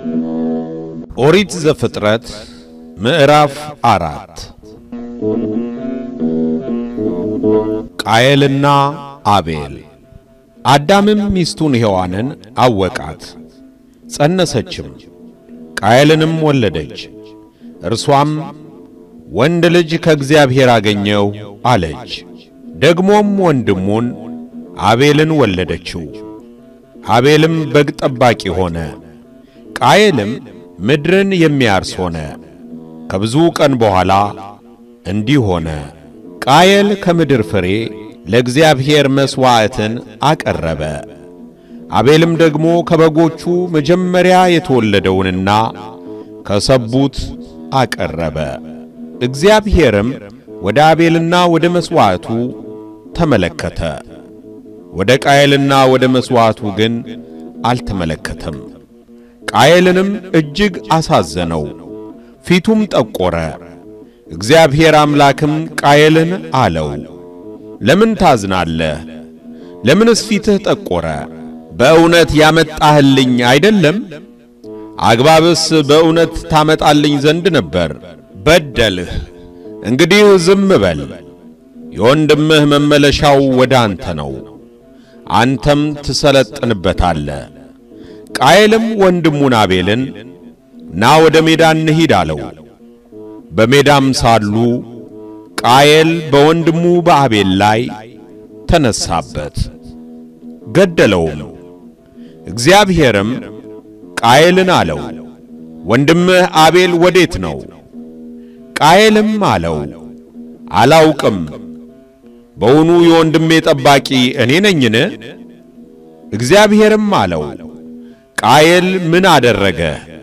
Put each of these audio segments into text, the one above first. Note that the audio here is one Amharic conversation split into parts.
ኦሪት ዘፍጥረት ምዕራፍ አራት ቃየልና አቤል። አዳምም ሚስቱን ሔዋንን አወቃት፣ ጸነሰችም፣ ቃየልንም ወለደች። እርሷም ወንድ ልጅ ከእግዚአብሔር አገኘው አለች። ደግሞም ወንድሙን አቤልን ወለደችው። አቤልም በግ ጠባቂ ሆነ፣ ቃየልም ምድርን የሚያርስ ሆነ። ከብዙ ቀን በኋላ እንዲህ ሆነ። ቃየል ከምድር ፍሬ ለእግዚአብሔር መሥዋዕትን አቀረበ። አቤልም ደግሞ ከበጎቹ መጀመሪያ የተወለደውንና ከሰቡት አቀረበ። እግዚአብሔርም ወደ አቤልና ወደ መሥዋዕቱ ተመለከተ፣ ወደ ቃየልና ወደ መሥዋዕቱ ግን አልተመለከተም። ቃየልንም እጅግ አሳዘነው፣ ፊቱም ጠቆረ። እግዚአብሔር አምላክም ቃየልን አለው፣ ለምን ታዝናለህ? ለምንስ ፊትህ ጠቆረ? በእውነት ያመጣህልኝ አይደለም? አግባብስ በእውነት ታመጣልኝ ዘንድ ነበር። በደልህ። እንግዲህ ዝም በል። የወንድምህ መመለሻው ወደ አንተ ነው፣ አንተም ትሰለጥንበታለህ። ቃየልም ወንድሙን አቤልን ና ወደ ሜዳ እንሂድ አለው። በሜዳም ሳሉ ቃየል በወንድሙ በአቤል ላይ ተነሳበት፣ ገደለውም። እግዚአብሔርም ቃየልን አለው፣ ወንድምህ አቤል ወዴት ነው? ቃየልም አለው፣ አላውቅም። በውኑ የወንድሜ ጠባቂ እኔ ነኝን? እግዚአብሔርም አለው ቃየል ምን አደረገ?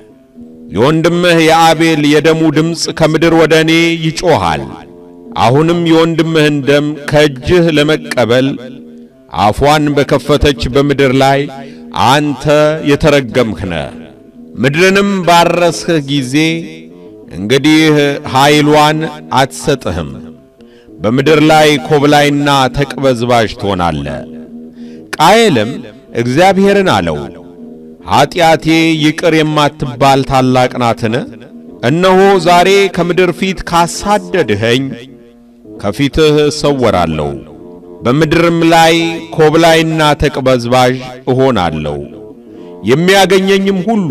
የወንድምህ የአቤል የደሙ ድምፅ ከምድር ወደ እኔ ይጮኻል። አሁንም የወንድምህን ደም ከእጅህ ለመቀበል አፏን በከፈተች በምድር ላይ አንተ የተረገምህ ነህ። ምድርንም ባረስህ ጊዜ እንግዲህ ኃይሏን አትሰጥህም። በምድር ላይ ኮብላይና ተቅበዝባዥ ትሆናለህ። ቃየልም እግዚአብሔርን አለው ኀጢአቴ ይቅር የማትባል ታላቅ ናትን? እነሆ ዛሬ ከምድር ፊት ካሳደድኸኝ ከፊትህ እሰወራለሁ፣ በምድርም ላይ ኮብላይና ተቅበዝባዥ እሆናለሁ፣ የሚያገኘኝም ሁሉ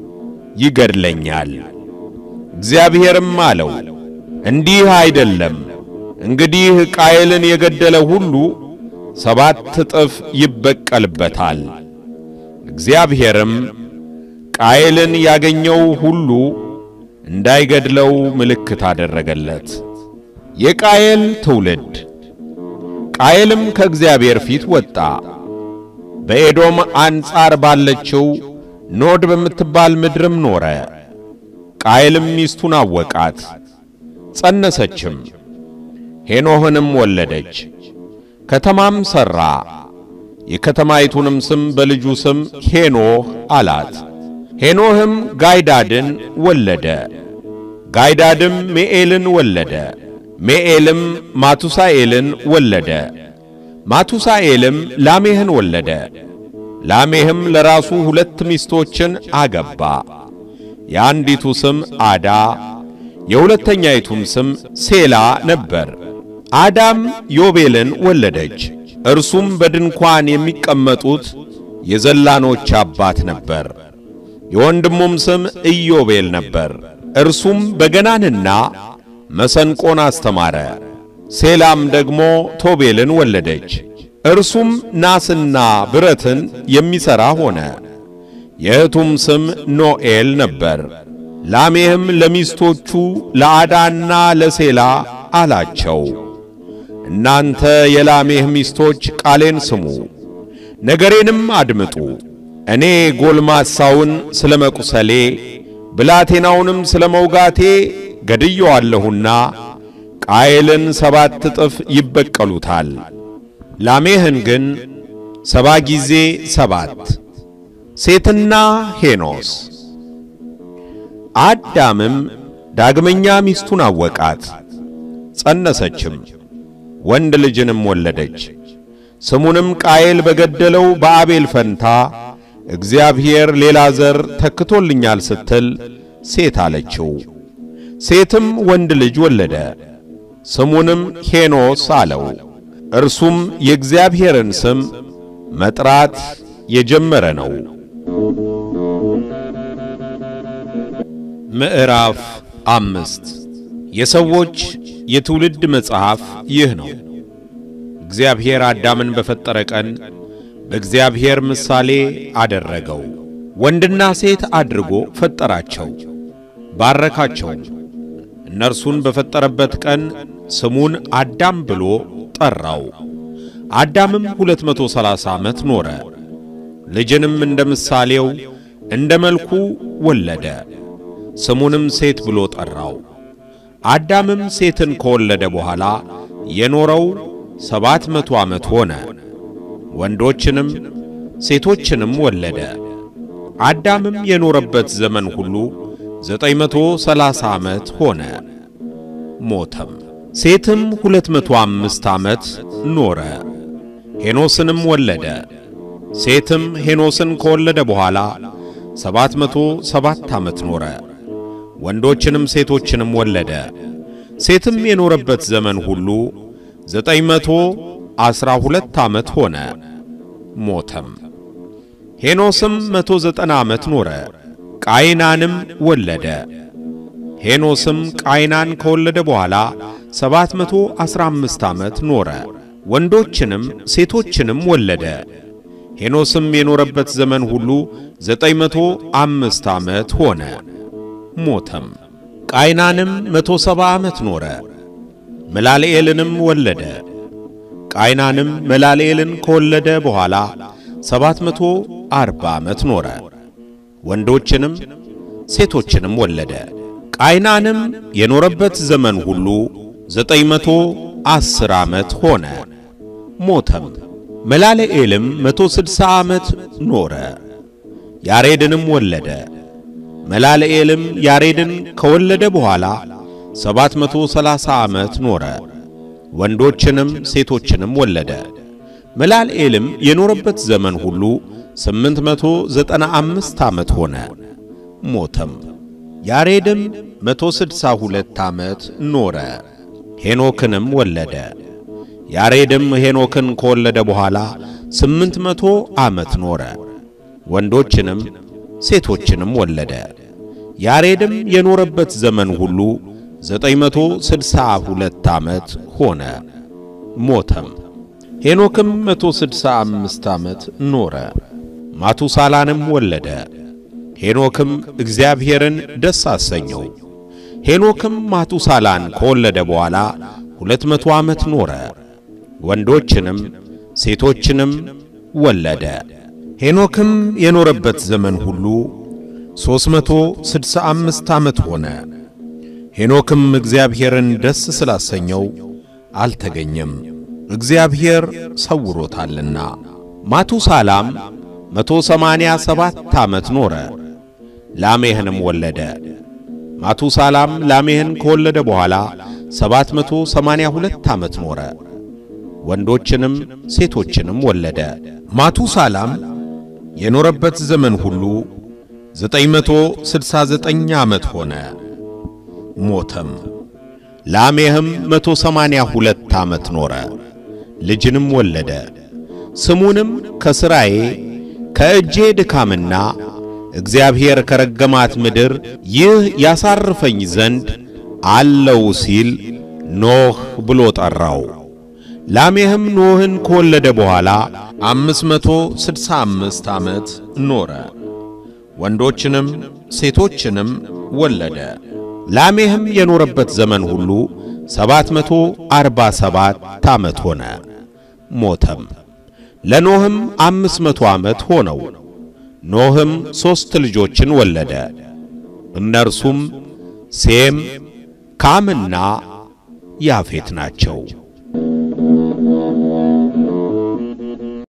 ይገድለኛል። እግዚአብሔርም አለው እንዲህ አይደለም፣ እንግዲህ ቃየልን የገደለ ሁሉ ሰባት እጥፍ ይበቀልበታል። እግዚአብሔርም ቃየልን ያገኘው ሁሉ እንዳይገድለው ምልክት አደረገለት። የቃየል ትውልድ። ቃየልም ከእግዚአብሔር ፊት ወጣ፣ በኤዶም አንጻር ባለችው ኖድ በምትባል ምድርም ኖረ። ቃየልም ሚስቱን አወቃት፣ ጸነሰችም፣ ሄኖህንም ወለደች። ከተማም ሠራ የከተማይቱንም ስም በልጁ ስም ሄኖህ አላት። ሄኖህም ጋይዳድን ወለደ። ጋይዳድም ሜኤልን ወለደ። ሜኤልም ማቱሳኤልን ወለደ። ማቱሳኤልም ላሜህን ወለደ። ላሜህም ለራሱ ሁለት ሚስቶችን አገባ። የአንዲቱ ስም አዳ፣ የሁለተኛይቱም ስም ሴላ ነበር። አዳም ዮቤልን ወለደች። እርሱም በድንኳን የሚቀመጡት የዘላኖች አባት ነበር። የወንድሙም ስም ኢዮቤል ነበር። እርሱም በገናንና መሰንቆን አስተማረ። ሴላም ደግሞ ቶቤልን ወለደች። እርሱም ናስና ብረትን የሚሠራ ሆነ። የእህቱም ስም ኖኤል ነበር። ላሜህም ለሚስቶቹ ለአዳና ለሴላ አላቸው እናንተ የላሜህ ሚስቶች ቃሌን ስሙ፣ ነገሬንም አድምጡ። እኔ ጎልማሳውን ስለ መቁሰሌ ብላቴናውንም ስለ መውጋቴ ገድየዋለሁና ቃየልን ሰባት እጥፍ ይበቀሉታል፣ ላሜህን ግን ሰባ ጊዜ ሰባት። ሴትና ሄኖስ። አዳምም ዳግመኛ ሚስቱን አወቃት፣ ጸነሰችም ወንድ ልጅንም ወለደች። ስሙንም ቃየል በገደለው በአቤል ፈንታ እግዚአብሔር ሌላ ዘር ተክቶልኛል ስትል ሴት አለችው። ሴትም ወንድ ልጅ ወለደ፣ ስሙንም ሄኖስ አለው። እርሱም የእግዚአብሔርን ስም መጥራት የጀመረ ነው። ምዕራፍ አምስት የሰዎች የትውልድ መጽሐፍ ይህ ነው። እግዚአብሔር አዳምን በፈጠረ ቀን በእግዚአብሔር ምሳሌ አደረገው፣ ወንድና ሴት አድርጎ ፈጠራቸው፣ ባረካቸውም። እነርሱን በፈጠረበት ቀን ስሙን አዳም ብሎ ጠራው። አዳምም ሁለት መቶ ሠላሳ ዓመት ኖረ፣ ልጅንም እንደ ምሳሌው እንደ መልኩ ወለደ፣ ስሙንም ሴት ብሎ ጠራው። አዳምም ሴትን ከወለደ በኋላ የኖረው ሰባት መቶ ዓመት ሆነ፣ ወንዶችንም ሴቶችንም ወለደ። አዳምም የኖረበት ዘመን ሁሉ ዘጠኝ መቶ ሠላሳ ዓመት ሆነ፣ ሞተም። ሴትም ሁለት መቶ አምስት ዓመት ኖረ፣ ሄኖስንም ወለደ። ሴትም ሄኖስን ከወለደ በኋላ ሰባት መቶ ሰባት ዓመት ኖረ፣ ወንዶችንም ሴቶችንም ወለደ። ሴትም የኖረበት ዘመን ሁሉ ዘጠኝ መቶ ዐሥራ ሁለት ዓመት ሆነ፣ ሞተም። ሄኖስም መቶ ዘጠና ዓመት ኖረ፣ ቃይናንም ወለደ። ሄኖስም ቃይናን ከወለደ በኋላ ሰባት መቶ ዐሥራ አምስት ዓመት ኖረ፣ ወንዶችንም ሴቶችንም ወለደ። ሄኖስም የኖረበት ዘመን ሁሉ ዘጠኝ መቶ አምስት ዓመት ሆነ፣ ሞተም። ቃይናንም መቶ ሰባ ዓመት ኖረ፣ መላልኤልንም ወለደ። ቃይናንም መላልኤልን ከወለደ በኋላ ሰባት መቶ አርባ ዓመት ኖረ፣ ወንዶችንም ሴቶችንም ወለደ። ቃይናንም የኖረበት ዘመን ሁሉ ዘጠኝ መቶ ዐሥር ዓመት ሆነ፣ ሞተም። መላልኤልም መቶ ስድሳ ዓመት ኖረ፣ ያሬድንም ወለደ። መላልኤልም ያሬድን ከወለደ በኋላ ሰባት መቶ ሰላሳ ዓመት ኖረ፣ ወንዶችንም ሴቶችንም ወለደ። መላልኤልም የኖረበት ዘመን ሁሉ ስምንት መቶ ዘጠና አምስት ዓመት ሆነ፣ ሞተም። ያሬድም መቶ ስድሳ ሁለት ዓመት ኖረ፣ ሄኖክንም ወለደ። ያሬድም ሄኖክን ከወለደ በኋላ ስምንት መቶ ዓመት ኖረ፣ ወንዶችንም ሴቶችንም ወለደ። ያሬድም የኖረበት ዘመን ሁሉ ዘጠኝ መቶ ስድሳ ሁለት ዓመት ሆነ፣ ሞተም። ሄኖክም መቶ ስድሳ አምስት ዓመት ኖረ፣ ማቱሳላንም ወለደ። ሄኖክም እግዚአብሔርን ደስ አሰኘው። ሄኖክም ማቱሳላን ከወለደ በኋላ ሁለት መቶ ዓመት ኖረ፣ ወንዶችንም ሴቶችንም ወለደ። ሄኖክም የኖረበት ዘመን ሁሉ ሦስት መቶ ስድሳ አምስት ዓመት ሆነ። ሄኖክም እግዚአብሔርን ደስ ስላሰኘው አልተገኘም፣ እግዚአብሔር ሰውሮታልና። ማቱሳላም መቶ ሰማንያ ሰባት ዓመት ኖረ፣ ላሜህንም ወለደ። ማቱሳላም ላሜህን ከወለደ በኋላ ሰባት መቶ ሰማንያ ሁለት ዓመት ኖረ፣ ወንዶችንም ሴቶችንም ወለደ። ማቱሳላም የኖረበት ዘመን ሁሉ ዘጠኝ መቶ ስድሳ ዘጠኝ ዓመት ሆነ፣ ሞተም። ላሜህም መቶ ሰማንያ ሁለት ዓመት ኖረ፣ ልጅንም ወለደ። ስሙንም ከሥራዬ ከእጄ ድካምና እግዚአብሔር ከረገማት ምድር ይህ ያሳርፈኝ ዘንድ አለው ሲል ኖህ ብሎ ጠራው። ላሜህም ኖህን ከወለደ በኋላ አምስት መቶ ስድሳ አምስት ዓመት ኖረ፣ ወንዶችንም ሴቶችንም ወለደ። ላሜህም የኖረበት ዘመን ሁሉ ሰባት መቶ አርባ ሰባት ዓመት ሆነ፣ ሞተም። ለኖህም አምስት መቶ ዓመት ሆነው። ኖህም ሦስት ልጆችን ወለደ። እነርሱም ሴም፣ ካምና ያፌት ናቸው።